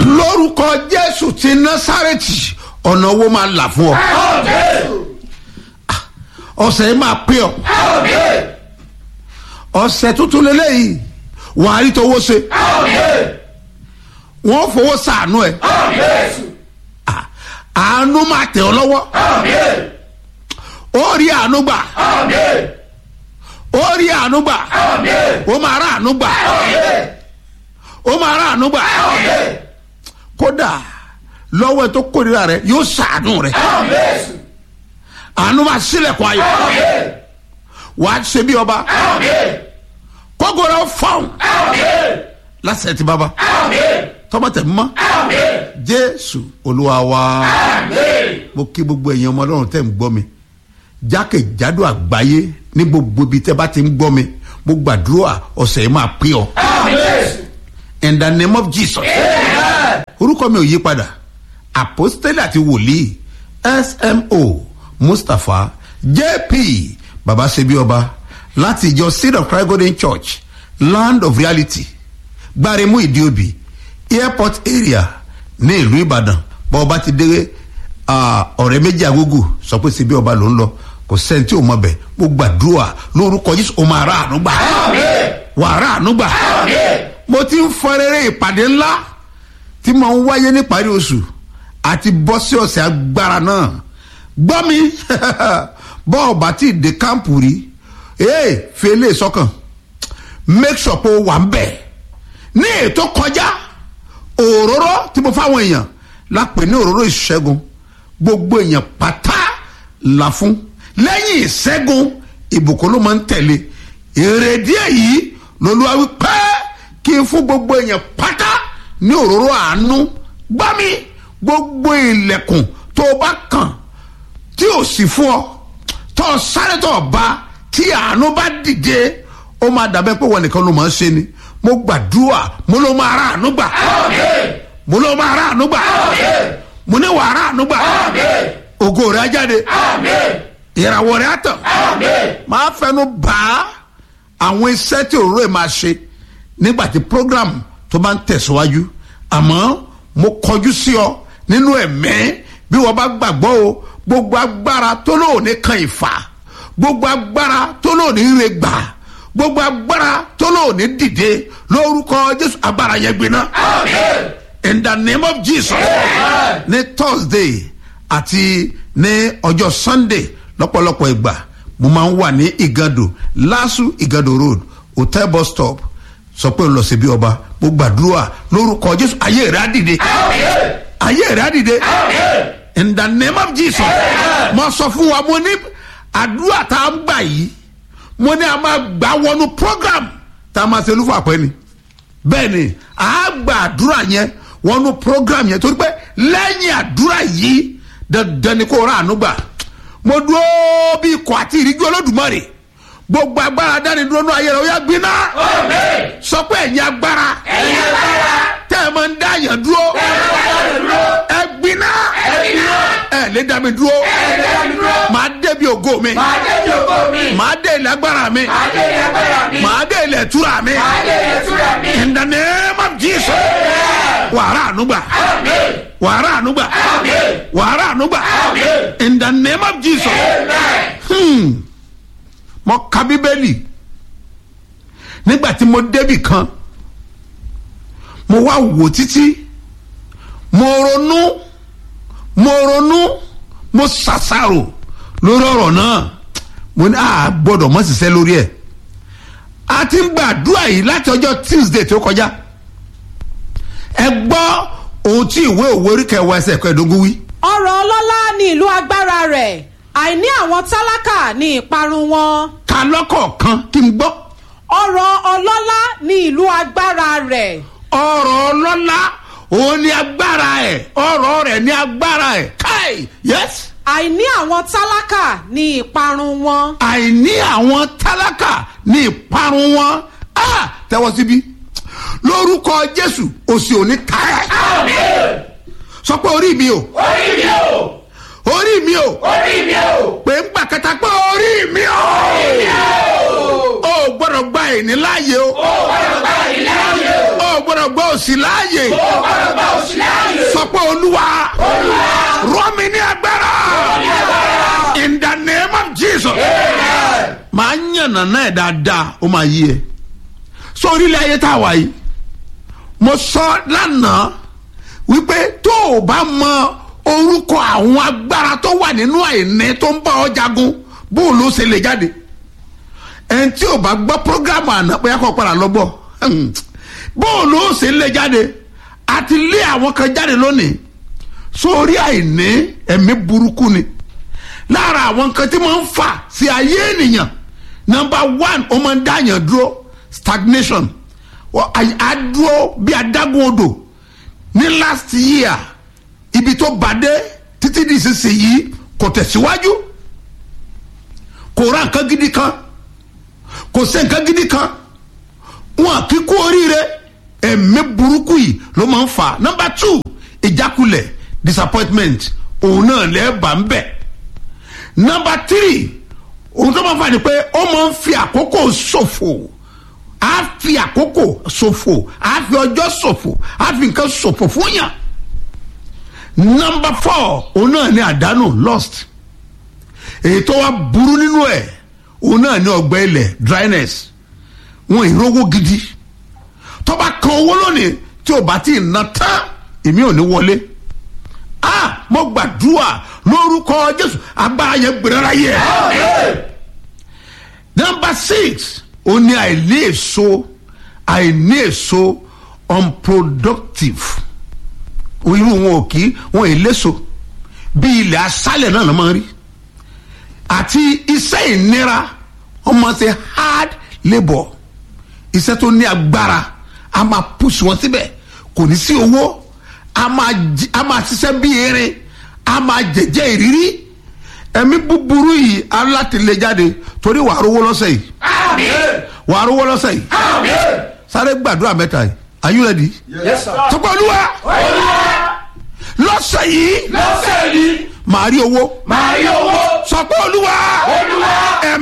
lórúkọ jésù ti násàrẹ́tì ọ̀nà owó máa là fún ọ ọ̀sẹ̀ yìí máa pé ọ ọ̀sẹ̀ tuntun lélẹ́yìí wàá rí tówó ṣe wọ́n fowó sàánú ẹ̀ Ah, àánú máa tẹ̀ ọ́ lọ́wọ́ ó rí àánú gbà ó rí àánú gbà ó máa rà àánú gbà ó máa rà àánú gbà kódà lọ́wọ́ ẹ tó kórìíra rẹ yóò sàánú rẹ àánú máa sílẹ̀kùn ayọ̀ wàá ṣe bí ọba kókòrò fọ́ọ̀n lásẹ̀ tí bàbá tọ́mọ tẹ̀ mọ́ jésù olúwa wa mo kí gbogbo èèyàn ọmọ ọlọ́run tẹ̀ ń gbọ́ mi jákèjádò àgbáyé ní gbogbo ibi tẹ́ bá ti ń gbọ́ mi mo gbàdúrà ọ̀sẹ̀ yìí máa pé ọ in the name of jesus orúkọ mi ò yí padà apostole àti wòlíì smo mustapha jp baba sebi ọba láti ìjọ seed of christ golden church land of reality gbaremu ìdíòbí airport area ní ìlú ìbàdàn bá ọba ti dé ah, ọ̀rẹ́ méjì agogo sọ pé sebi ọba ló ń lọ kò sẹ́ni tí ò mọ̀ bẹ̀ mo gbàdúrà lórúkọ jésù o máa rà àánú gbà wà á rà àánú gbà mo ti ń fọ rere ìpàdé ńlá tí mo ń wáyé níparí oṣù àti bọ́ sí ọ̀sẹ̀ agbára náà gbọ́ mi bọ́ọ̀ bá ti dé kámpù rí ee fèlè sọ́kàn make sure pé o wà ń bẹ̀ ní ètò kọjá òróró tí mo fáwọn èèyàn lápè ní òróró ìṣẹ́gun gbogbo èèyàn pátá là fún lẹ́yìn ìṣẹ́gun ìbùkún ló máa ń tẹ̀lé èrèdí èyí lolúwa wí pé kí n fún gbogbo èèyàn pátá ní òróró àánú gbá mi gbogbo ilẹ̀kùn tó o bá kàn tí ò sì fún ọ tó o sáré tó o bá tí àánú bá dìde ó máa dàbẹ́ pé wọn nìkan ló máa ń ṣe ni mo gbàdúrà mo ló máa rà àánú gbà mo ló máa rà àánú gbà mo ní wàá rà àánú gbà ògo rẹ̀ á jáde ìràwọ̀ rẹ̀ á tàn máa fẹnu bá àwọn iṣẹ́ tí òróró ẹ̀ máa ṣe nígbà tí program tó bá ń tẹ̀síwájú àmọ́ mo kọjú sí ọ nínú ẹ̀mẹ́ bí wọ́n bá gbàgbọ́ o gbogbo agbára tó lóòní kan ìfà gbogbo agbára tó lóòní ire gbà gbogbo agbára tó lóòní dìde lórúkọ jésù agbára yẹn gbiná in the name of jesus ní thursday àti ní ọjọ́ sunday lọ́pọ̀lọpọ̀ ìgbà mo máa ń wà ní igado lasu igado road hotel bus stop sọ pé ń lọ sí bí ọba mo gbàdúrà lórúkọ jésù ayé rẹ á dìde ayé rẹ á dìde in the name of jesus mo sọ fún wa mo ní àdúrà tá a ń gbà yìí mo ní a máa gbà wọnú program tá a máa ṣe olúfọ àpẹ ni bẹ́ẹ̀ ni a gbà àdúrà yẹn wọnú program yẹn torí pé lẹ́yìn àdúrà yìí dandan ni kò rà àánú gbà mo dúró bí ikọ̀ àti ìríjú olódùmarè gbogbo agbára dání dúró ní ayé rẹ ó yá gbiná sọ pé ẹ̀yin agbára tẹ́ ẹ máa ń dá yàn dúró ẹ gbiná ẹ lè dá mi dúró màá débi ògo mi màá dé ilẹ̀ agbára mi màá dé ilẹ̀ túra mi in the name of jesus wàrà ànúgbà wàrà ànúgbà wàrà ànúgbà in the name of jesus. Hmm mo ka bíbélì nígbà tí mo débì kan mo wá wò títí mo ronú mo ronú mo ṣàṣàrò lórí ọ̀rọ̀ náà mo ní àá gbọ́dọ̀ mọ́ ṣiṣẹ́ lórí ẹ̀ a ti ń gbàdúrà yìí láti ọjọ́ tuesday tó kọjá ẹ gbọ́ ohun tí ìwé òwe orí kẹwàá ẹsẹ̀ kẹẹ̀ẹ́dógún wí. ọ̀rọ̀ ọlọ́lá ní ìlú agbára rẹ̀ àìní àwọn tálákà ní ìparun wọn. ka lọ́kọ̀ọ̀kan kí n gbọ́. ọ̀rọ̀ ọlọ́lá ní ìlú agbára rẹ̀. ọ̀rọ̀ ọlọ́lá òun ni agbára ẹ̀ ọ̀rọ̀ rẹ̀ ni agbára ẹ̀ káì yes. àìní àwọn tálákà ní ìparun wọn. àìní àwọn tálákà ní ìparun wọn á tẹ́wọ́ síbí lórúkọ jésù òsì òní ká ẹ̀. sọ pé orí mi o. orí mi o orí mi o. orí mi o. pé ń gbà kẹta pé orí mi o. orí mi o. o gbọ́dọ̀ gba ìní láàyè o. o gbọ́dọ̀ gba ìní láàyè o. o gbọ́dọ̀ gba òsì láàyè. o gbọ́dọ̀ gba òsì olúwa rọ̀ mí ní agbára in the name of jesus máa ń yànnà náà dáadáa ó máa yí ẹ so orílẹ̀ ayé tá a wà yìí mo sọ lánàá wípé tó o bá mọ orúkọ àwọn agbára tó wà nínú àìní tó ń bá ọ jagun bó o ló ṣe lè jáde ẹni tí o bá gbọ́ programu àná pé akọ padà lọ gbọ́ bó o ló ṣe lè jáde àti lé àwọn kan jáde lónìí sórí àìní ẹ̀mí burúkú ni lára àwọn nǹkan tí wọ́n ń fà sí ayé ènìyàn number one ó máa ń dáyàn dúró stagnation adúró bí adágún odò ní last year ibi tó bàdé títí di ìsinsìnyí kò tẹ̀síwájú kò ra nǹkan gidi kan kò sí nǹkan gidi kan wọn kì í kú oríire ẹ̀mí burúkú yìí ló máa ń fà number two ìjákulẹ̀ disappointment òun náà lẹ́ẹ̀bà ń bẹ̀ number three òun tó máa ń fà ní pé ó máa ń fi àkókò ṣòfò á fi àkókò ṣòfò á fi ọjọ́ ṣòfò á fi nǹkan ṣòfò fún yàn number four òun náà ní àdánù lost èyí tó wá burú nínú ẹ̀ òun náà ní ọgbẹ́ ilẹ̀ dryness wọn ìrówó gidi tó bá kan owó lónìí tí ò bá tí ì ná tán èmi ò ní wọlé ah mo gbàdúrà lórúkọ jésù agbára yẹn gbèrèrà yẹ. number six ó ní àìní èso àìní èso unproductive irú wọn ò kí wọn ì léso bí ilẹ̀ asálẹ̀ náà ló máa ń rí àti iṣẹ́ ìnira wọ́n máa ṣe hard labour iṣẹ́ tó ní agbára a máa push wọn síbẹ̀ kò ní sí owó a máa jí- a máa ṣiṣẹ́ bí erin a máa jẹ̀jẹ̀ ìrírí ẹ̀mí búburú yìí alátìlẹ̀ jáde torí wàá rówó lọ́sẹ̀ yìí wàá rówó lọ́sẹ̀ yìí sáré gbàdúrà mẹ́ta yìí are you ready? Yes, sir. tọ́pọ̀ olúwa lọ́sẹ̀ yìí lọ́sẹ̀ yìí màá rí owó màá rí owó sọ pé olúwa olúwa